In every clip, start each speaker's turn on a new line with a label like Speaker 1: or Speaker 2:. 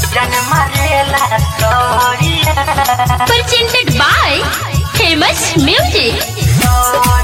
Speaker 1: presented by famous music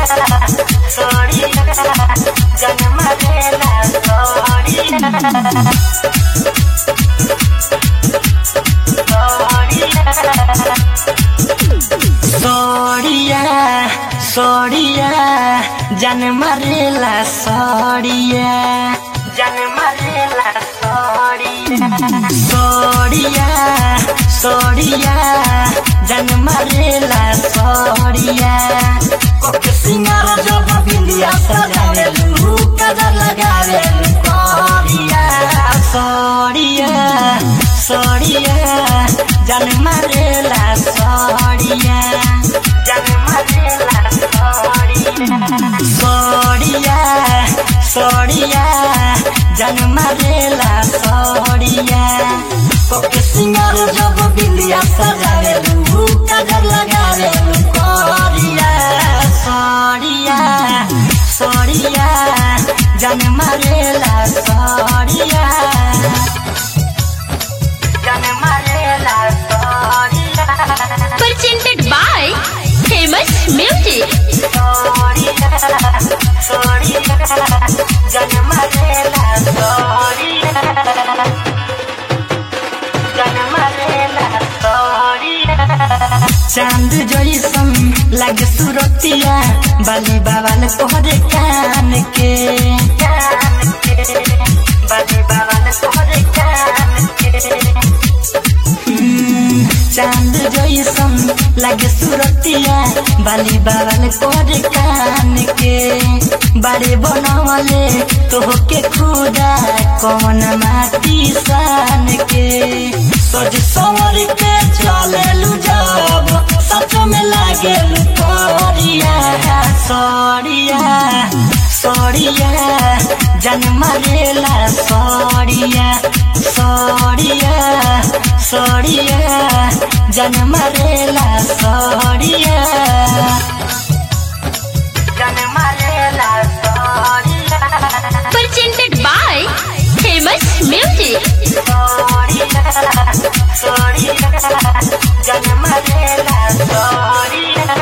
Speaker 2: सड़िया सड़िया जान मारेला सड़िया जान मारेला सड़िया सड़िया सड़िया जान मारेला सड़िया कोके सिंगार जब बिंदिया सजावे लू कदर लगावे सड़िया सड़िया सड़िया जान मारेला सड़िया जान मारेला सड़िया सड़िया जान मारेला सड़िया कोके सिंगार जब बिंदिया सजावे लू कदर लगावे सड़िया सड़िया सड़िया जान मारेला सड़िया जान मारेला सड़िया
Speaker 1: presented by famous music
Speaker 2: सड़िया सड़िया जान मारेला सड़िया जान मारेला सड़िया चांद जैसन लागे सुरतिया बाली बाबाल तोहरे कान के कान के बाली बाबाल तोहरे कान के चांद जैसन लागे सुरतिया बाली बाबल तोरे कान के बारे बनवले तोहके खुदा कौन माटी सान के सज संवर के चले जब सच में लागे तोरिया सड़िया सड़िया जन मारेला सड़िया सड़िया सड़िया जन मारेला सड़िया जन मारेला सड़िया
Speaker 1: presented by famous music
Speaker 2: सड़िया सड़िया जन मारेला सड़िया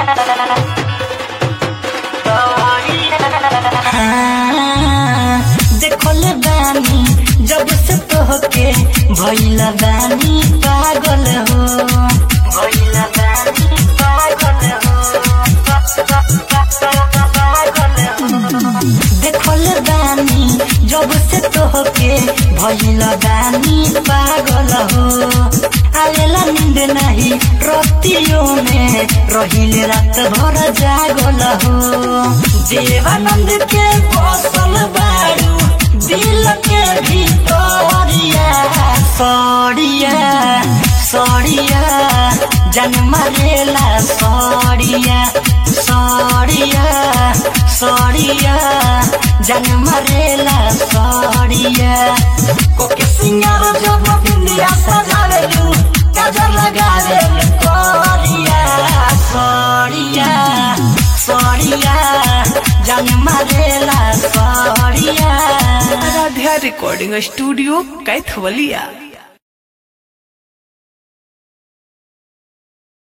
Speaker 2: हाँ, देखले बानी जब से तोहके भइल बानी पागल हो भइल बानी पागल हो पागल हो देखले बानी जब से तोहके भइल बानी पागल हो आवेला नींद नहीं रतियों में रहिले रात भर जागल हो देवानंद के बसल बारू दिल के भीतरिया सड़िया सड़िया जन मारेला सड़िया सड़िया सड़िया जन मारेला सड़िया कोके सिंगार जब बिंदिया सजावेलू काजर लगावेलू करिया सड़िया सड़िया जन मारेला सड़िया
Speaker 3: आराध्या रिकॉर्डिंग स्टूडियो कैथवलिया